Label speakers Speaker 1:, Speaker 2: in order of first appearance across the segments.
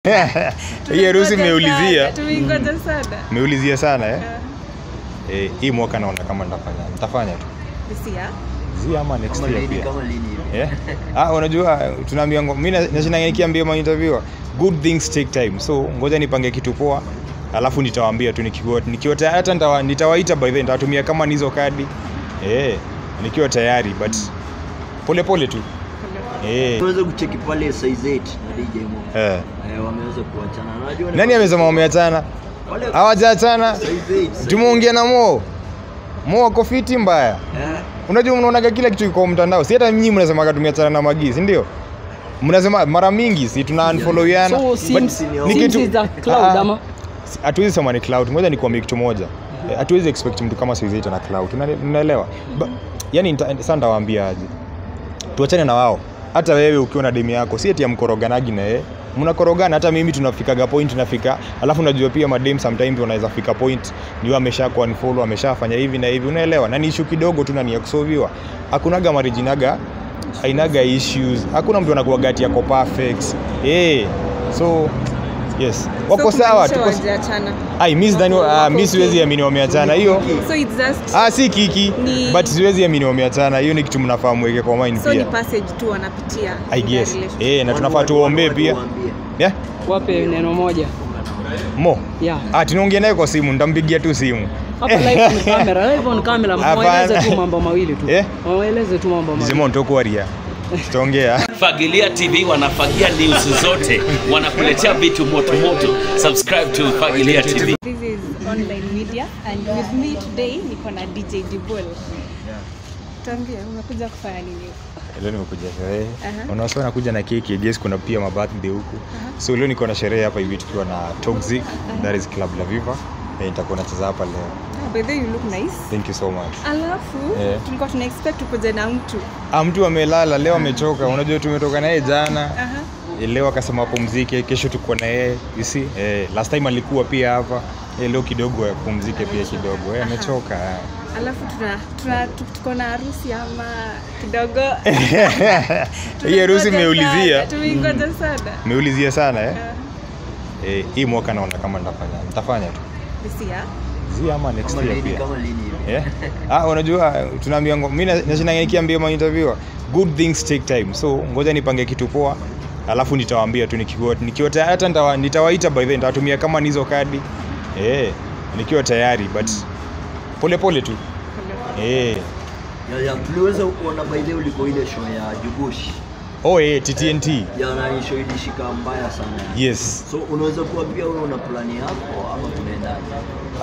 Speaker 1: hii harusi mmeulizia
Speaker 2: Tumeingoja sana.
Speaker 1: mmeulizia sana eh?
Speaker 2: Eh,
Speaker 1: Eh, hii mwaka naona kama nitafanya nitafanya tu
Speaker 2: this year.
Speaker 1: zi ama next
Speaker 3: Kama
Speaker 1: year
Speaker 3: lini,
Speaker 1: pia
Speaker 3: kama lini hivi?
Speaker 1: yeah? ah, unajua tunaambia mi nashinda nikiambia mainterviewer good things take time so ngoja nipange kitu poa alafu nitawaambia tu nikiwa nikiwa tayari hata nitawa- nitawaita by then nitawatumia kama nizo kadi eh, nikiwa tayari but pole pole tu eh,
Speaker 3: Tunaweza kucheki pale size 8 na DJ Mo.
Speaker 1: eh.
Speaker 3: Eh, wameweza kuachana. Na Unajua ni-
Speaker 1: nani amesema wameachana
Speaker 3: Wale
Speaker 1: hawajaachana
Speaker 3: size 8. size
Speaker 1: tumeongea na mo mo wako fiti mbaya
Speaker 3: 8. Eh,
Speaker 1: unajua mnaonaga kila kitu iko mtandao si hata nyinyi mnasemaga tumeachana na magi si ndio mnasema mara mingi si tuna unfollowiana
Speaker 4: So
Speaker 1: But
Speaker 4: Sims,
Speaker 1: ni
Speaker 4: Sims
Speaker 1: kitu-
Speaker 4: is a cloud
Speaker 1: Ah,
Speaker 4: ama
Speaker 1: si- hatuwezi sema ni cloud ngoja nikuambie kitu moja Eh, hatuwezi expect mtu kama siweziita na cloud Unale- unaelewa Ba- yani nita- sasa nitawaambia aje tuachane na wao hata wewe ukiwa na demu yako si eti amkoroganagi na yeye mnakorogana hata mimi tunafikaga point nafika alafu unajua pia madem sometimes wanaweza fika point niwe amesha kuunfollow ameshafanya hivi na hivi unaelewa na ni issue kidogo tu na ni ya kusolviwa hakunaga marijinaga hainaga issues hakuna mtu anakuwa gati yako perfect eh so yes wako
Speaker 2: So
Speaker 1: sawa
Speaker 2: kumaanisha
Speaker 1: tuko
Speaker 2: hawajaachana.
Speaker 1: ai mi sidhani
Speaker 2: Wako-
Speaker 1: ah,
Speaker 2: wako
Speaker 1: mi siwezi
Speaker 2: okay.
Speaker 1: amini wameachana hiyo
Speaker 2: So it's just
Speaker 1: ah si kiki
Speaker 2: Ni-
Speaker 1: but siwezi amini wameachana hiyo ni kitu mnafaa mweke kwa mind
Speaker 2: so ni
Speaker 1: pia
Speaker 2: passage tu wanapitia.
Speaker 1: i
Speaker 2: in their
Speaker 1: guess
Speaker 2: relationship.
Speaker 1: eh na
Speaker 3: wanu-
Speaker 1: tunafaa
Speaker 3: wanu-
Speaker 1: tuombee
Speaker 3: wanu-
Speaker 1: pia
Speaker 3: waambie.
Speaker 1: yeah
Speaker 4: wape neno moja
Speaker 1: mo
Speaker 4: yeah.
Speaker 1: ah tunaongea naye kwa simu nitampigia tu simu
Speaker 4: hapa live on camera live on camera
Speaker 1: Hapana.
Speaker 4: mweleze tu mambo mawili tu
Speaker 1: Eh?
Speaker 4: mweleze tu mambo mawili
Speaker 1: Zimo ntokuaria tutaongea
Speaker 5: Fagilia TV wanafagia news zote, wanakuletea vitu moto moto. Subscribe to Fagilia TV.
Speaker 2: This is online media and with me today niko na DJ Dibol. Tuambie umekuja kufanya nini?
Speaker 1: leo nimekuja sherehe
Speaker 2: Aha.
Speaker 1: unawasa nakuja na keki I guess kuna pia mabirthday huku so leo niko na sherehe hapa hivi tukiwa na Toxic that is Club La Viva Eh, nitakuwa nacheza hapa leo
Speaker 2: Oh, by the way you look nice.
Speaker 1: thank you so much
Speaker 2: Alafu
Speaker 1: Eh.
Speaker 2: tulikuwa tuna expect ukuje na mtu.
Speaker 1: ah mtu amelala leo amechoka unajua tumetoka naye jana
Speaker 2: Aha.
Speaker 1: Eh, leo akasema apumzike kesho tuko na yeye you see eh, last time alikuwa pia hapa eh, leo kidogo apumzike pia kidogo eh, amechoka eh.
Speaker 2: Alafu tuna tuna tu- tuko na harusi ama kidogo.
Speaker 1: hii harusi
Speaker 2: Tumengoja
Speaker 1: mmeulizia
Speaker 2: sana, Tumengoja sana.
Speaker 1: mmeulizia sana eh?
Speaker 2: Eh,
Speaker 1: Eh, hii mwaka naona kama nitafanya nitafanya tu
Speaker 2: This year.
Speaker 1: zi ama next
Speaker 3: Kama
Speaker 1: year
Speaker 3: lini,
Speaker 1: pia
Speaker 3: kama lini hivi?
Speaker 1: yeah? ah, unajua tunaambia mi nashinda nikiambia mainterviewer good things take time so ngoja nipange kitu poa alafu nitawaambia tu nikiwa nikiwa tayari hata nitawa- nitawaita by then nitawatumia kama nizo kadi eh, nikiwa tayari but pole pole tu eh.
Speaker 3: Ya, ya, tuliweza kuona by the way ulikuwa ile show ya Jugushi.
Speaker 1: oh, eh, TTNT
Speaker 3: Ya nani show ilishika mbaya sana.
Speaker 1: yes
Speaker 3: So unaweza kuwa pia wewe una plani yako ama tunaendaje?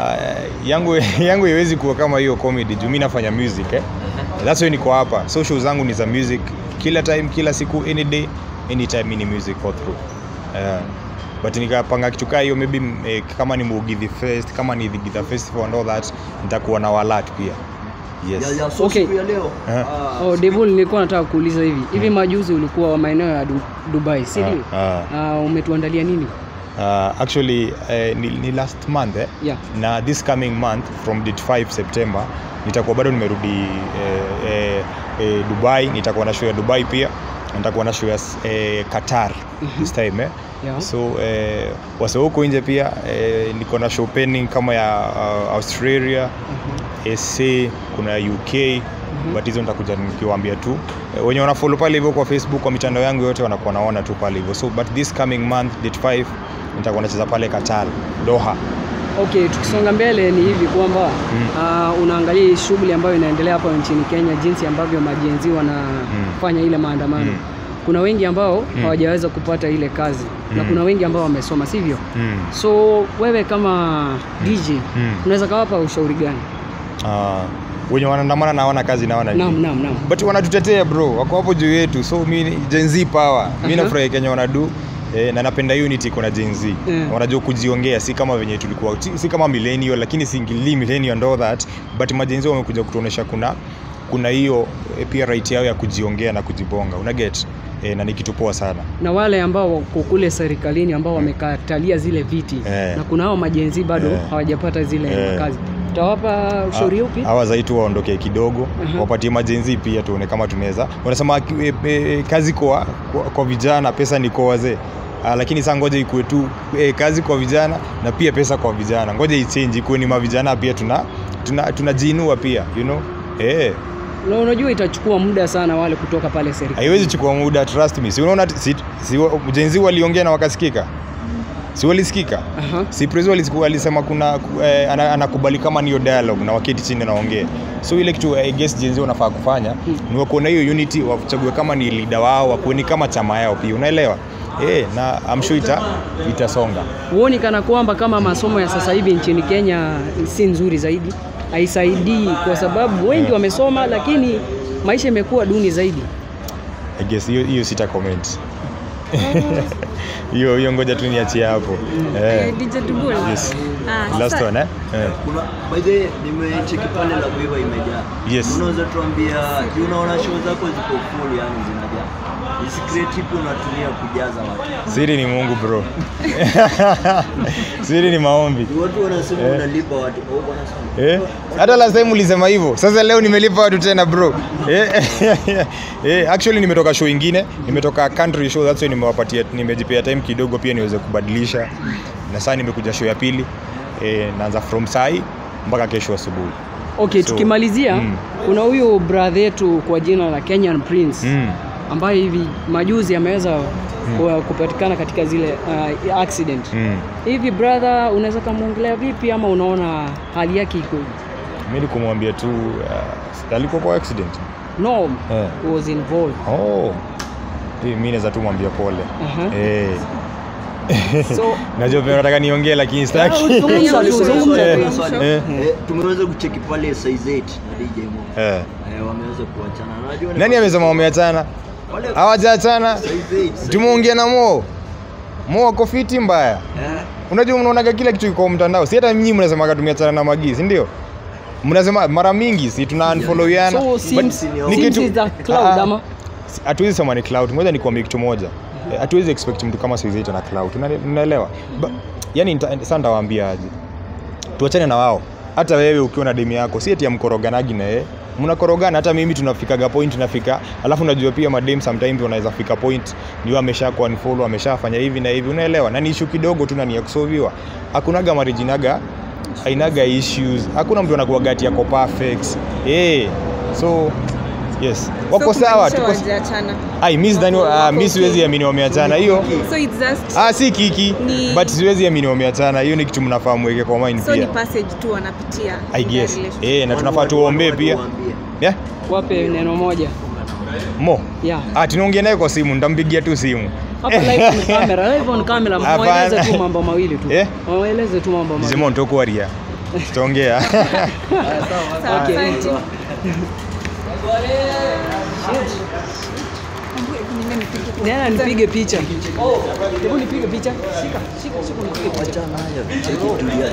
Speaker 1: uh, yangu yangu haiwezi kuwa kama hiyo comedy juu mi nafanya music eh? that's why niko hapa so show zangu ni za music kila time kila siku any day anytime mi ni music all through uh, but nikapanga kitu kaa hiyo maybe eh, kama ni Mugithi Fest kama ni the Githa Festival and all that nitakuwa na walat pia yes
Speaker 3: Ya, ya, so
Speaker 4: Okay.
Speaker 3: siku ya leo.
Speaker 1: Eh.
Speaker 3: ah,
Speaker 4: oh Devil nilikuwa nataka kuuliza hivi hivi majuzi ulikuwa maeneo ya Du- Dubai si ndio
Speaker 1: Ah,
Speaker 4: Ah, umetuandalia nini
Speaker 1: uh, actually eh, ni, ni last month eh?
Speaker 4: yeah
Speaker 1: na this coming month from date 5 september nitakuwa bado nimerudi eh, eh, eh, dubai nitakuwa na show ya dubai pia nitakuwa na show ya eh, qatar this time eh?
Speaker 4: yeah
Speaker 1: so eh, wase huko nje pia eh, niko na show pending kama ya uh, australia sa kuna uk but hizo nitakuja nikiwaambia tu eh, wenye wanafollow pale hivyo kwa facebook kwa mitandao yangu yote wanakuwa naona tu pale hivyo so but this coming month date 5 nitakuwa nacheza pale qatar doha
Speaker 4: Okay, tukisonga mbele ni hivi kwamba mm. unaangalia hii shughuli ambayo inaendelea hapa nchini Kenya, jinsi ambavyo majenzi wanafanya ile maandamano
Speaker 1: Mm.
Speaker 4: kuna wengi ambao hawajaweza kupata ile kazi na
Speaker 1: Mm.
Speaker 4: kuna wengi ambao wamesoma, sivyo?
Speaker 1: mm.
Speaker 4: So wewe kama DJ
Speaker 1: Mm.
Speaker 4: unaweza kawapa ushauri gani?
Speaker 1: Ah, wenye wanaandamana na hawana kazi na hawana
Speaker 4: Naam,
Speaker 1: nini.
Speaker 4: naam, naam.
Speaker 1: but wanatutetea bro wako hapo juu yetu so mi ni Gen Z power mi
Speaker 4: Aha.
Speaker 1: nafurahi kenya wanadu Eh, na napenda unity kuna Gen Z
Speaker 4: Mm.
Speaker 1: wanajua kujiongea si kama venye tulikuwa si- si kama millennial lakini singili millennial and all that but majenzi wamekuja kutuonesha kuna kuna hiyo eh, pia right yao ya kujiongea na kujibonga una get eh, na ni kitu poa sana
Speaker 4: Na wale ambao wako kule serikalini ambao wamekatalia zile viti
Speaker 1: Eh.
Speaker 4: na kuna hao majenzi bado
Speaker 1: Eh.
Speaker 4: hawajapata zile
Speaker 1: Eh.
Speaker 4: kazi, utawapa ushauri upi?
Speaker 1: hawa zaitu waondoke kidogo
Speaker 4: Aha.
Speaker 1: wapatie majenzi pia tuone kama tunaweza wanasema e, e, kazi kwa, kwa, kwa vijana pesa ni kwa wazee uh, lakini saa ngoja ikuwe tu eh, kazi kwa vijana na pia pesa kwa vijana ngoja ichange ikuwe ni mavijana pia tuna tunajiinua tuna tunajiinua pia you know eh
Speaker 4: Na unajua itachukua muda sana wale kutoka pale serikali.
Speaker 1: haiwezi chukua muda trust me si unaona si, si, jenzi waliongea na wakasikika si walisikika
Speaker 4: Aha.
Speaker 1: si Prezzo alisiku- alisema kuna ku- eh, ana- anakubali kama niyo dialogue na waketi chini naongee so ile kitu I guess jenzi wanafaa kufanya ni wakuona hiyo unity wachague kama ni leader wao wakuwe ni kama chama yao pia unaelewa eh na I'm sure ita itasonga
Speaker 4: Huoni kana kwamba kama masomo ya sasa hivi nchini Kenya si nzuri zaidi, haisaidii kwa sababu wengi wamesoma, lakini maisha imekuwa duni zaidi.
Speaker 1: I guess hiyo hiyo sita comment hiyo hiyo ngoja tu niachie hapo eh
Speaker 2: Eh, DJ Dibul.
Speaker 1: yes
Speaker 2: Ah,
Speaker 1: last
Speaker 2: sasa-
Speaker 1: one eh, eh.
Speaker 3: Kuna by the way, nimecheki pale la Viva imejaa.
Speaker 1: Yes.
Speaker 3: Unaweza tuambia, juu unaona show zako ziko full yani zinajaa. Ni secret ipi unatumia kujaza watu?
Speaker 1: siri ni Mungu bro siri ni maombi
Speaker 3: Ni Watu wanasema
Speaker 1: Eh.
Speaker 3: unalipa watu. Oh, wanasema.
Speaker 1: Eh? hata last time ulisema hivyo sasa leo nimelipa watu tena bro eh, eh, actually nimetoka show ingine nimetoka country show that's why nimewapatia nimejipea time kidogo pia niweze kubadilisha na sasa nimekuja show ya pili eh, naanza from sai mpaka kesho asubuhi
Speaker 4: Okay,
Speaker 1: So,
Speaker 4: tukimalizia
Speaker 1: mm.
Speaker 4: kuna huyu brother yetu kwa jina la Kenyan Prince
Speaker 1: mm.
Speaker 4: ambaye hivi majuzi ameweza ku- kupatikana katika zile uh, accident.
Speaker 1: mm.
Speaker 4: Hivi brother, unaweza kumwongelea vipi ama unaona hali yake iko
Speaker 1: mi nikumwambia tu uh, alikuwa kwa accident
Speaker 4: no
Speaker 1: Eh.
Speaker 4: was involved.
Speaker 1: oh. Eh, mi naweza tu mwambia pole
Speaker 4: Aha.
Speaker 1: eh.
Speaker 4: So
Speaker 1: najua pia nataka niongee lakini sitaki
Speaker 4: zungumza tu, zungumza
Speaker 1: Eh,
Speaker 4: tu.
Speaker 3: Swali.
Speaker 1: eh.
Speaker 3: Eh, tumeweza kucheki pale size 8 na DJ Mo.
Speaker 1: eh.
Speaker 3: Eh, wameweza kuachana. Unajua ni-
Speaker 1: nani amesema wameachana
Speaker 3: Wale
Speaker 1: hawajaachana
Speaker 3: size 8. size-
Speaker 1: tumeongea na mo mo ako fiti mbaya
Speaker 3: Eh,
Speaker 1: unajua mnaonaga kila kitu kwa mtandao si hata nyinyi mnasemaga tumeachana na magi si ndio mnasema mara mingi si tuna unfollowiana
Speaker 4: so
Speaker 1: But
Speaker 4: Sims,
Speaker 1: ni
Speaker 4: Sims
Speaker 1: kitu-
Speaker 4: is the cloud
Speaker 1: Ah, ah.
Speaker 4: ama
Speaker 1: Si- hatuwezi sema ni cloud ngoja nikuambie kitu moja Eh, hatuwezi expect mtu kama Sizaita na cloud Una- unaelewa Ba- yani nita- sasa nitawaambia aje tuachane na wao hata wewe ukiwa na demu yako si eti ya mkoroganagi na yeye mnakorogana hata mimi tunafikaga point nafika alafu najua pia madem sometimes wanaweza fika point ndio amesha ku unfollow ameshafanya hivi na hivi unaelewa na ni issue kidogo tu na ni ya kusolviwa hakunaga marijinaga hainaga issues hakuna mtu anakuwaga ati yako perfect eh so yes wako
Speaker 2: So
Speaker 1: sawa
Speaker 2: kumaanisha
Speaker 1: tuko
Speaker 2: hawajaachana.
Speaker 1: ai mi sidhani ah, mi siwezi amini wameachana hiyo
Speaker 2: So it's just
Speaker 1: ah si kiki
Speaker 2: Ni-
Speaker 1: but siwezi amini wameachana hiyo ni kitu mnafaa mweke kwa mind
Speaker 2: so ni
Speaker 1: pia
Speaker 2: passage tu wanapitia.
Speaker 1: i
Speaker 2: in their
Speaker 1: guess
Speaker 2: relationship.
Speaker 1: eh na tunafaa
Speaker 3: watu-
Speaker 1: tuombee
Speaker 3: watu
Speaker 1: pia
Speaker 3: waambie.
Speaker 1: yeah
Speaker 4: wape neno moja
Speaker 1: mo
Speaker 4: yeah.
Speaker 1: ah tunaongea naye kwa simu nitampigia tu simu
Speaker 4: Hapa live on camera, live on camera,
Speaker 1: Hapana.
Speaker 4: mweleze tu mambo mawili tu.
Speaker 1: Eh?
Speaker 4: Mweleze tu mambo mawili.
Speaker 1: Zimon tokuaria tutaongea
Speaker 2: Sawa,
Speaker 4: Okay.
Speaker 2: asante. Nimepige-
Speaker 4: Nena nipige picha. Hebu nipige picha. Shika, shika, shika nipige picha.
Speaker 3: Achana nayo, cheki tulia.